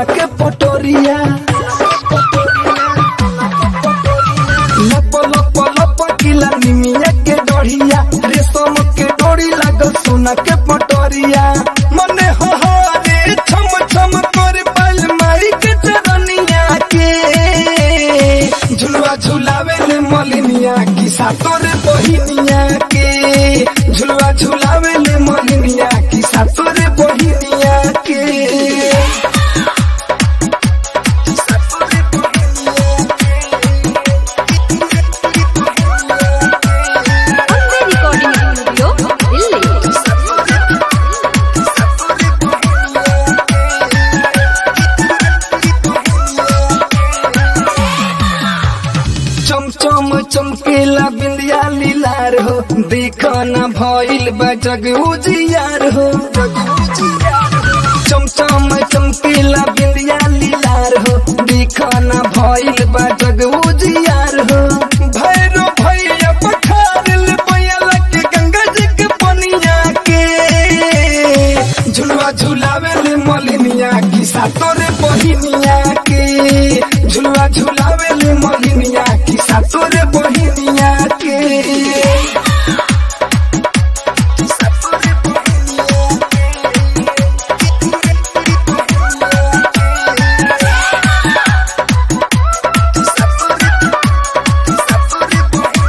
सोना के पटोरिया लप लप लप किला निमिया के डोरिया रेशम के डोरी लागल सोना के पटोरिया मने हो हो रे छम छम कर पाल माई के चरनिया के झुलवा झुलावे ले मलिनिया की सातोर बहिनिया के झुलवा झुलावे ले मलिनिया की सातोर बहिनिया के सातोर बहिनिया अम्बे रिकॉर्डिंग स्टूडियो दिल्ली चमचम चमकेला बिंदिया लीलार हो देखो न भइल बजग उजियार हो चमचम चमकेला बिंदिया लीलार हो देखो न भइल बजग उजियार हो भैरो भैया पखारल बयला के गंगा जी के पनिया के झुलवा झुलावे ले मलिनिया की सातोरे बहिनिया के झुलवा झुलावे ले मलिनिया की सातोरे बहिनिया के सातोरे बहिनिया के। सातोरे सातोरे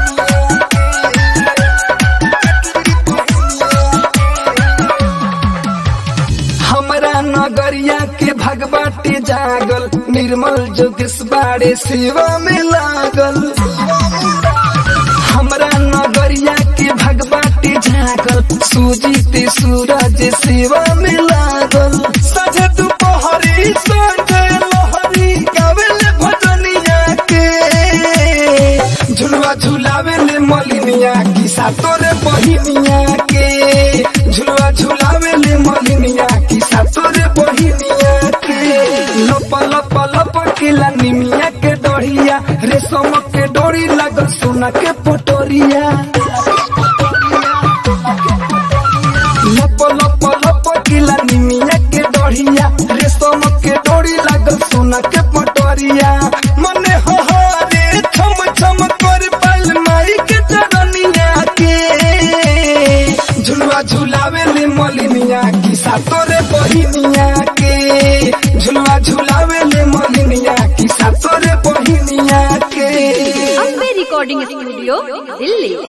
हमरा नगरिया के भगवती जागल निर्मल जोगेश बाड़े सेवा में लागल हमरा नगरिया के भगवती जागल सूजित सूरज सेवा में लागल सजे दुपहरी संगे लहरी गावेले भजनिया के झुलवा झुलावे ले मलिनिया की सातोरे बहिनिया के झुलवा झुलावे ले मलिनिया की सातोरे बहिनिया के लप लप लप केला निमिया के डोरिया रेशम के डोरी लागल सोना के पटोरिया लप लप लप केला निमिया के डोरिया रेशम के डोरी लागल सोना के पटोरिया मने हो हो रे छम छम कर पाल माई के चरनिया के झुलवा झुलावे ले मलिनिया की सातोरे बहिनिया के झुलवा झुलावे ले मलिनिया की सातोरे बहिनिया के अम्बे रिकॉर्डिंग स्टूडियो दिल्ली